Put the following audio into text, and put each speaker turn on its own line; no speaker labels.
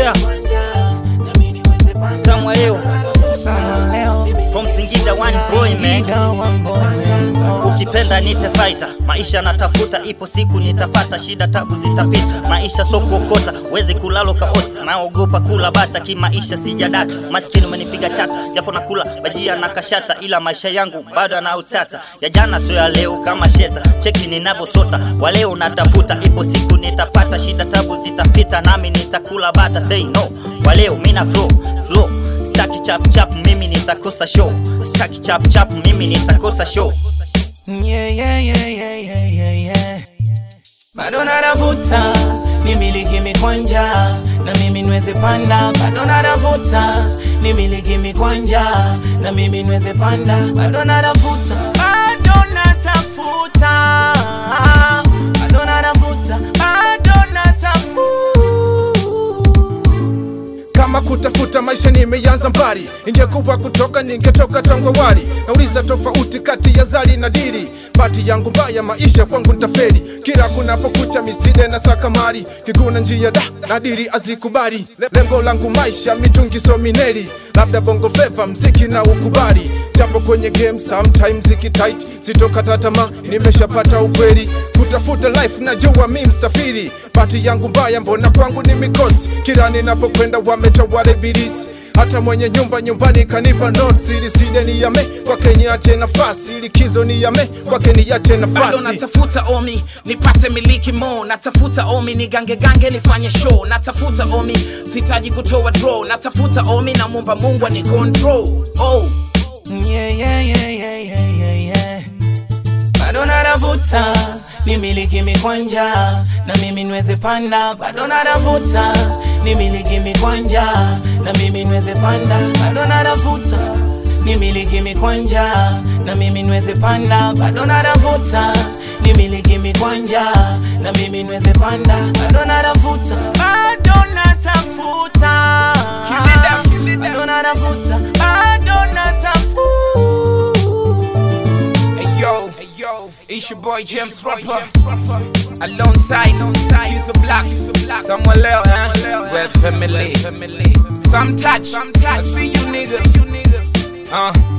Yeah. Somewhere leo from Singida one boy man. Ukipenda nite fighter, maisha natafuta, ipo siku nitapata, shida tabu zitapita, maisha so kuokota, wezi kulalo kaota, naogopa kula bata, kimaisha sijadata, maskini umenipiga chata, japo nakula bajia na kashata, ila maisha yangu bado na utata, ya jana sio ya leo kama sheta, cheki ninavyosota, wa leo natafuta, ipo siku nitapata, shida tabu zitapita, nami nitakula bata, say no, wa leo mina flow slow Staki chap chap mimi nitakosa show Staki chap chap mimi nitakosa show
Yeah, yeah, yeah, yeah, yeah, yeah, yeah. Bado natafuta nimiliki mikwanja na mimi nweze panda, bado natafuta nimiliki mikwanja na mimi nweze panda, bado natafuta, bado natafuta, bado natafuta, bado natafuta.
kama kutafuta maisha nimeanza mbali, ingekuwa kutoka ningetoka tangu awali. Nauliza tofauti kati ya zali na dili, pati yangu mbaya, maisha kwangu ntafeli. Kila kunapokucha miside na saka mali, kiguna njia da na dili azikubali. Le- Lengo langu maisha mitungi so mineli, labda bongo flava mziki na ukubali, japo kwenye game sometimes ziki tight, sitokata tamaa, nimeshapata ukweli kutafuta life, najua mi msafiri. Pati yangu mbaya, mbona kwangu ni mikosi, kila ninapokwenda wametawala ibilisi hata mwenye nyumba nyumbani kanipa notes ili sije niyame kwake niache nafasi likizo niyame kwake niache
bado
nafasi
natafuta omi nipate miliki mo natafuta omi nigange gange nifanye show natafuta omi sitaji kutoa draw natafuta omi na mumba mungu ni control oh yeah, yeah, yeah, yeah, yeah, yeah, yeah. bado natafuta nimiliki mikwanja na mimi nweze panda bado natafuta nimiliki mikwanja na mimi nweze panda bado natafuta nimiliki mikwanja na mimi nweze panda bado natafuta nimiliki mikwanja na mimi nweze panda bado natafuta bado natafuta bado natafuta bado natafuta Hey yo, hey yo, it's your boy James Rapper. Alongside, he's a black, somewhere else, huh? We're family. Some touch, I see you nigga. Uh,